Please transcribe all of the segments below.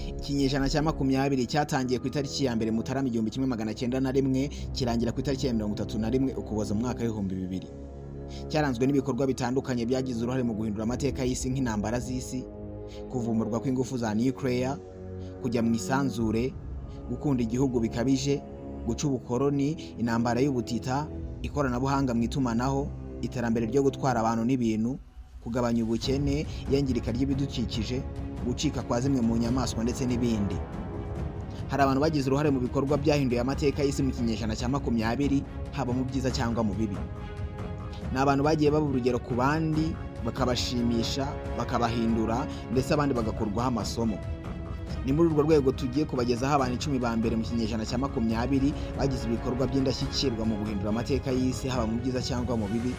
ikinyejana cya makumyabiri cyatangiye ku itariki ya mbere mutarama igihumbi kimwe magana cyenda na rimwe kirangira ku itariki ya mirongo itatu na rimwe ukuboza mu mwaka w'ibihumbi bibiri cyaranzwe n'ibikorwa bitandukanye byagize uruhare mu guhindura amateka y'isi nk'intambara z'isi kuvumurwa kw'ingufu za nuclear kujya mu isanzure gukunda igihugu bikabije guca ubukoroni intambara y'ubutita ikoranabuhanga mu itumanaho iterambere ryo gutwara abantu n'ibintu kugabanya ubukene iyangirika ry'ibidukikije gucika kwa zimwe mu nyamaswa ndetse n'ibindi hari abantu bagize uruhare mu bikorwa byahinduye amateka y'isi mu kinyejana cya makumyabiri haba mu byiza cyangwa mu bibi ni abantu bagiye baba urugero ku bandi bakabashimisha bakabahindura ndetse abandi bagakurwaho amasomo ni muri urwo rwego tugiye kubagezaho abantu icumi ba mbere mu kinyejana cya makumyabiri bagize ibikorwa by'indashyikirwa mu guhindura amateka y'isi haba mu byiza cyangwa mu bibi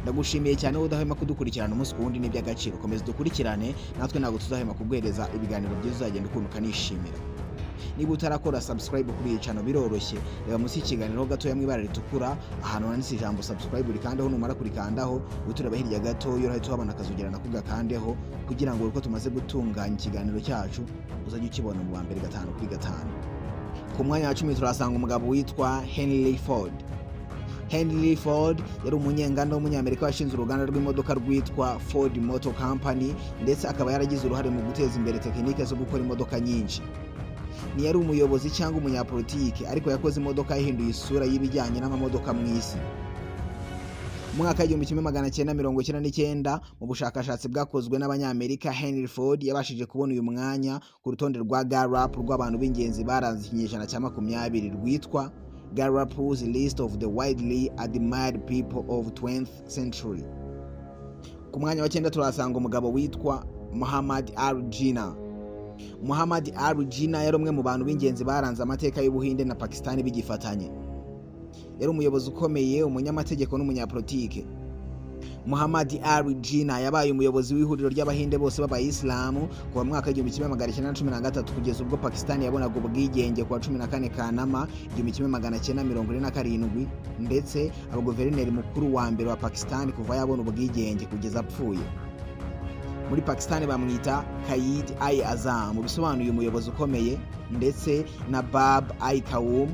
ndagushimiye cyane wowe udahwema kudukurikirana umunsi ku wundi n'iby'agaciro komeza dukurikirane natwe ntabwo tuzahema kubwereza ibiganiro byiza uzagenda ukunda ukanishimira niba utarakora subscribe kuri iyi cano biroroshye reba munsi y'ikiganiro gatoya mu ibara ritukura ahantu handitse ijambo subscribe urikandaho numara kurikandaho uhita ureba hirya gato iyo urahita uhabona akazogera nako gakandeho kugira ngo uko tumaze gutunganya ikiganiro cyacu uzajye ukibona mu wa mbere gatanu kuri gatanu ku mwanya wa cumi turahasanga umugabo witwa henry ford henry ford yari umunyenganda w'umunyamerika washinze uruganda rw'imodoka rwitwa ford motor company ndetse akaba yaragize uruhare mu guteza imbere tekinike zo gukora imodoka nyinshi ntiyari umuyobozi cyangwa umunyapolitike ariko yakoze imodoka yahinduye isura y'ibijyanye n'amamodoka mu isi mu mwaka w'igihumbi kimwe magana cyenda mirongo icyenda n'icyenda mu bushakashatsi bwakozwe n'abanyamerika henry ford yabashije kubona uyu mwanya ku rutonde rwa gallup rw'abantu b'ingenzi baranze ikinyejana cya makumyabiri rwitwa gallup's list of the widely admired people of 20th century ku mwanya wa cyenda turahasanga umugabo witwa muhammad al jina muhammad al jina yari umwe mu bantu b'ingenzi baranze amateka y'ubuhinde na pakisitani bigifatanye yari umuyobozi ukomeye umunyamategeko n'umunyapolitike muhammad al jina yabaye umuyobozi w'ihuriro ry'abahinde bose b'abayisilamu kuva mu mwaka w'igihumbi kimwe magana cyenda cumi na gatatu kugeza ubwo pakisitani yabonaga ubwigenge kuwa cumi na kane kanama igihumbi kimwe magana cyenda mirongo ine na karindwi ndetse abaguverineri mukuru wa mbere wa pakisitani kuva yabona ubwigenge kugeza apfuye muri pakisitani bamwita kayid ai azam bisobanuye umuyobozi ukomeye ndetse na bab ai kawum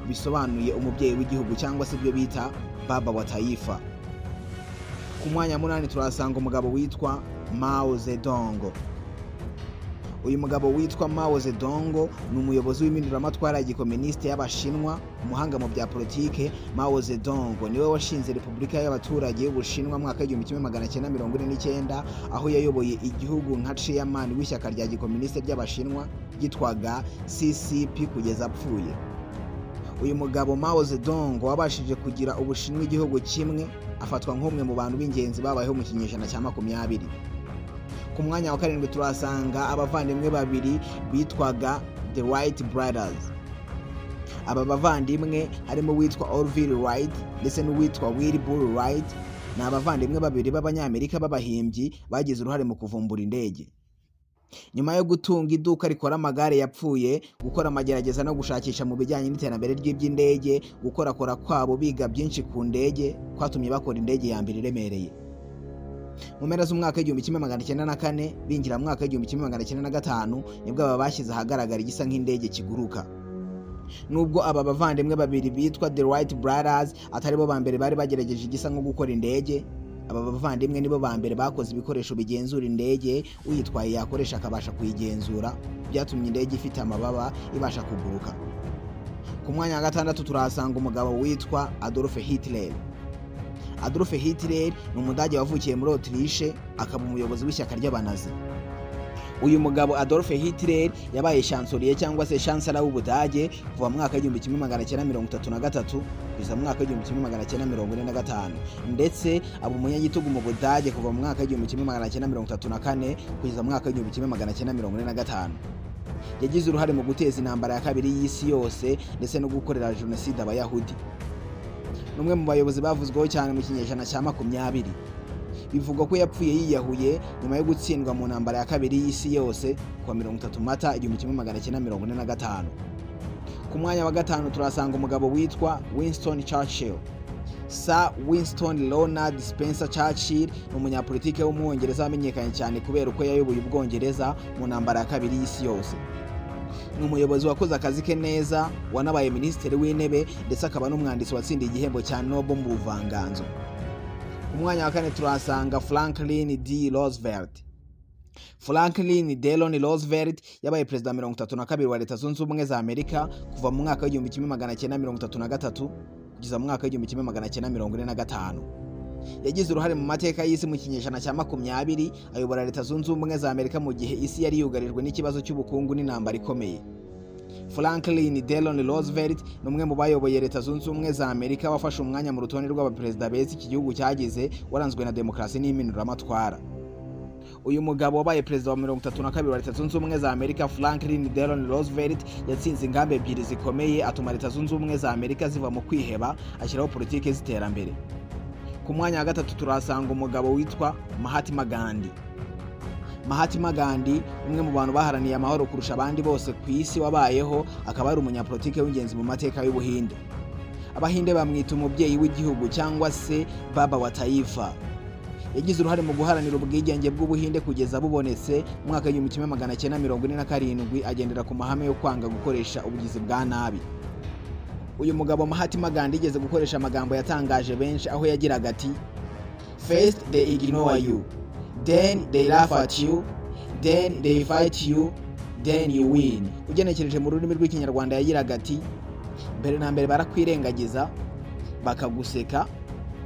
bisobanuye umubyeyi w'igihugu cyangwa se ibyo bita baba wa tayifa ku mwanya munani turahasanga umugabo witwa mao zedongo uyu mugabo witwa mao zedongo ni umuyobozi w'impinduramatwara ya gikominisite y'abashinwa umuhanga mu bya politike mao zedongo niwe washinze repubulika y'abaturage y'ubushinwa mwaka w'igihumbi kimwe magana cyenda mirongo ine n'icyenda aho yayoboye igihugu nka chairman w'ishyaka rya gikominisite ry'abashinwa ryitwaga ccp kugeza apfuye uyu mugabo mao zedongo wabashije kugira ubushinwa igihugu kimwe afatwa nk'umwe mu bantu b'ingenzi babayeho mu kinyejana cya makumyabiri ku mwanya wa karindwi turahasanga abavandimwe babiri bitwaga the white brothers aba bavandimwe harimo uwitwa orville wright ndetse n'uwitwa wilbur wright ni abavandimwe babiri b'abanyamerika b'abahimbyi bagize uruhare mu kuvumbura indege nyuma yo gutunga iduka rikora amagare yapfuye gukora amagerageza no gushakisha mu bijyanye n'iterambere ry'iby'indege gukorakora kwabo biga byinshi ku ndege kwatumye bakora indege ya mbere iremereye mu mpera z'umwaka w'igihumbi kimwe magana cyenda na kane binjira mu mwaka w'igihumbi kimwe magana cyenda na gatanu nibwo aba bashyize ahagaragara igisa nk'indege kiguruka nubwo aba bavandimwe babiri bitwa the right brothers atari bo ba mbere bari bagerageje igisa nko gukora indege aba bavandimwe nibo ba mbere bakoze ibikoresho bigenzura indege uyitwaye yakoresha akabasha kuyigenzura byatumye indege ifite amababa ibasha kuguruka ku mwanya wa gatandatu turahasanga umugabo witwa adolphe hitler adolphe hitler ni umudage wavukiye muri otirishe akaba umuyobozi w'ishyaka ry'abanazi uyu mugabo adolphe hitler yabaye shansoriye cyangwa se shansara w'ubudage kuva mu mwaka w'igihumbi kimwe magana cyenda mirongo itatu na gatatu kugeza mu mwaka w'igihumbi kimwe magana cyenda mirongo ine na gatanu ndetse aba umunyagitugu mu budage kuva mu mwaka w'igihumbi kimwe magana cyenda mirongo itatu na kane kugeza mu mwaka w'igihumbi kimwe magana cyenda mirongo ine na gatanu yagize uruhare mu guteza intambara ya kabiri y'isi yose ndetse no gukorera jenoside abayahudi n'umwe mu bayobozi bavuzweho cyane mu kinyejana cya makumyabiri bivugwa ko yapfuye yiyahuye nyuma yo gutsindwa mu ntambara ya kabiri y'isi yose kuwa mirongo itatu mata igihumbi kimwe magana cyenda mirongo ine na gatanu ku mwanya wa gatanu turasanga umugabo witwa winston churchill Sir winston Leonard spencer churchill ni umunyapolitike w'umwongereza wamenyekanye cyane kubera uko yayoboye ubwongereza mu ntambara ya kabiri y'isi yose ni umuyobozi wakoze akazi ke neza wanabaye minisitiri w'intebe ndetse akaba n'umwanditsi watsindiye igihembo cya nobo mu buvanganzo ku mwanya wa kane turahasanga franklin d roosevelt franklin delon roosevelt yabaye perezida mirongo itatu na kabiri wa leta zunze ubumwe za amerika kuva mu mwaka w'igihumbi kimwe magana cyenda mirongo itatu na gatatu kugeza mu mwaka w'igihumbi kimwe magana cyenda mirongo ine na gatanu yagize uruhare mu mateka y'isi mu kinyejana cya makumyabiri ayobora leta zunze ubumwe za amerika mu gihe isi yari yugarijwe n'ikibazo cy'ubukungu n'intambara ikomeye franklin delon roosevelt ni umwe mu bayoboye leta zunze ubumwe za amerika wafashe umwanya mu rutonde rw'abaperezida beza iki gihugu cyagize waranzwe na demokarasi n'impinduramatwara uyu mugabo wabaye perezida wa mirongo itatu na kabiri wa leta zunze ubumwe za amerika franklin delon roosevelt yatsinze ingamba ebyiri zikomeye atuma leta zunze ubumwe za amerika ziva mu kwiheba ashyiraho politiki z'iterambere ku mwanya wa gatatu turahasanga umugabo witwa mahatima gandhi mahatima gandhi umwe mu bantu baharaniye amahoro kurusha abandi bose ku isi wabayeho akaba ari umunyapolitiki w'ingenzi mu mateka y'ubuhinde abahinde bamwita umubyeyi w'igihugu cyangwa se baba wa taifa yagize uruhare mu guharanira ubwigenge bw'ubuhinde kugeza bubonetse mu mwaka w'igihumbi kimwe magana cyenda mirongo ine na karindwi agendera ku mahame yo kwanga gukoresha ubugizi bwa nabi uyu mugabo mahatima gandhi yigeze gukoresha amagambo yatangaje benshi aho yagiraga ati first they ignore you then they laugh at you then they fight you then you win ugenekereje mu rurimi rw'ikinyarwanda yagiraga ati mbere na mbere barakwirengagiza bakaguseka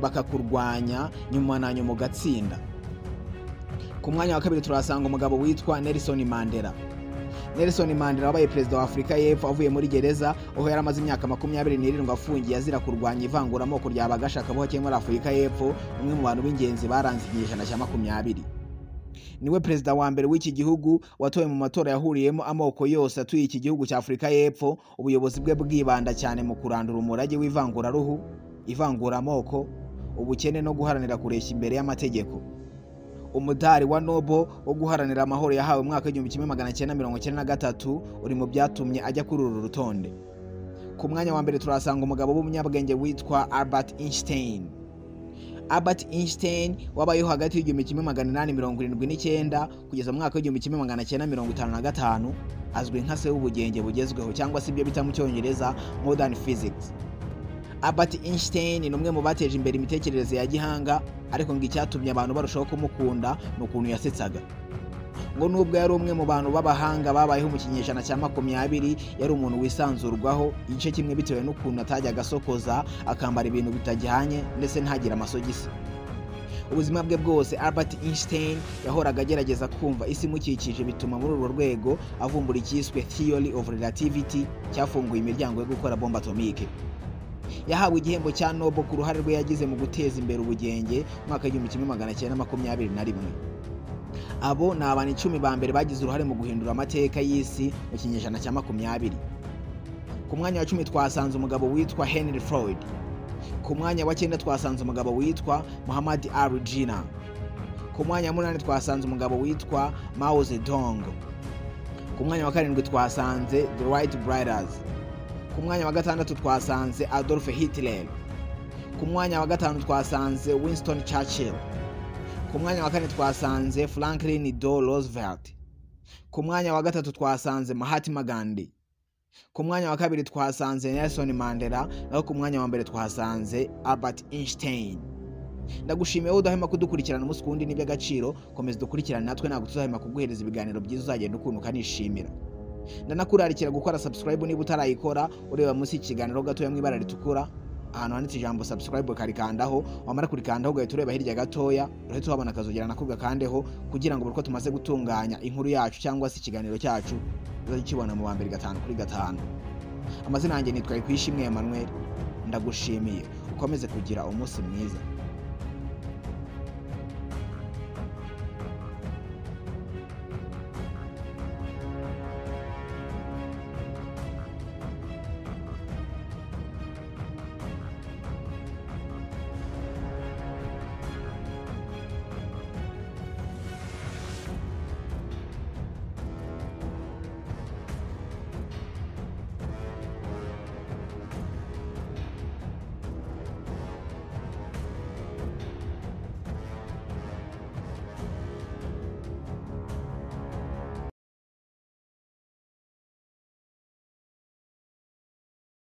bakakurwanya nyuma na nyuma ugatsinda ku mwanya wa kabiri turahasanga umugabo witwa nelson mandela nelson mandela wabaye perezida wa afurika y'epfo avuye muri gereza aho yari amaze imyaka makumyabiri n'irindwi afungiye azira kurwanya ivanguramoko rya bagashakabuhake muri afurika y'epfo umwe mu bantu b'ingenzi baranze ikinyejana cya makumyabiri niwe perezida wa mbere w'iki gihugu watowe mu matora yahuriyemo amoko yose atuye iki gihugu cya afurika y'epfo ubuyobozi bwe bwibanda cyane mu kurandura umurage w'ivanguraruhu ivanguramoko ubukene no guharanira kureshya imbere y'amategeko umudari wa nobo wo guharanira amahoro yahawe mu mwaka w'igihumbi kimwe magana cyenda mirongo icyenda na gatatu uri mu byatumye ajya kuri uru rutonde ku mwanya wa mbere turahasanga umugabo w'umunyabwenge witwa albert einstein albert einstein wabayeho hagati y'igihumbi kimwe magana inani mirongo irindwi n'icyenda kugeza mu mwaka w'igihumbi kimwe magana cyenda mirongo itanu na gatanu azwi nka se w'ubugenge bugezweho cyangwa se ibyo bita mu cyongereza modern physics Albert Einstein ni umwe mu bateje imbere imitekerereze ya gihanga ariko ngo icyatumye abantu barushaho kumukunda ni ukuntu yasetsaga ngo nubwo yari umwe mu bantu b'abahanga babayeho mu kinyejana cya makumyabiri yari umuntu wisanzurwaho igice kimwe bitewe n'ukuntu atajyaga asokoza akambara ibintu bitajyanye ndetse ntagire amasogisi ubuzima bwe bwose Albert Einstein yahoraga agerageza kumva isi imukikije bituma muri urwo rwego avumbura icyiswe theory of relativity cyafunguye imiryango yo gukora bombe atomike yahawe igihembo cya nobo ku ruhare rwe yagize mu guteza imbere ubugenge mu mwaka w'igihumbi kimwe magana cyenda makumyabiri na rimwe abo ni abantu icumi ba mbere bagize uruhare mu guhindura amateka y'isi mu kinyejana cya makumyabiri ku mwanya wa cumi twasanze umugabo witwa henry floyd ku mwanya wa cyenda twasanze umugabo witwa muhammad ali jina ku mwanya wa munani twasanze umugabo witwa mao zedong ku mwanya wa karindwi twasanze the right brothers ku mwanya wa gatandatu twasanze adolf hitler ku mwanya wa gatanu twasanze winston churchill ku mwanya wa kane twasanze franklin d roosevelt ku mwanya wa gatatu twasanze mahatma gandhi ku mwanya wa kabiri twasanze nelson mandela naho ku mwanya wa mbere twasanze albert einstein ndagushimiye wowe udahema kudukurikirana umunsi ku wundi ni iby'agaciro komeza dukurikirane natwe ntabwo tuzahema kuguhereza ibiganiro byiza uzagenda ukuntu ukanishimira ndanakurarikira gukora subscribe niba utarayikora ureba munsi y'ikiganiro gatoya mu ibara ritukura ahantu handitse ijambo subscribe ukarikandaho wamara kurikandaho ugahita ureba hirya gatoya urahita uhabona akazogera nako gakandeho kugira ngo buri uko tumaze gutunganya inkuru yacu cyangwa se ikiganiro cyacu uzajya ukibona mu wa mbere gatanu kuri gatanu amazina yanjye nitwaye kwishimwe Emmanuel ndagushimiye ukomeze kugira umunsi mwiza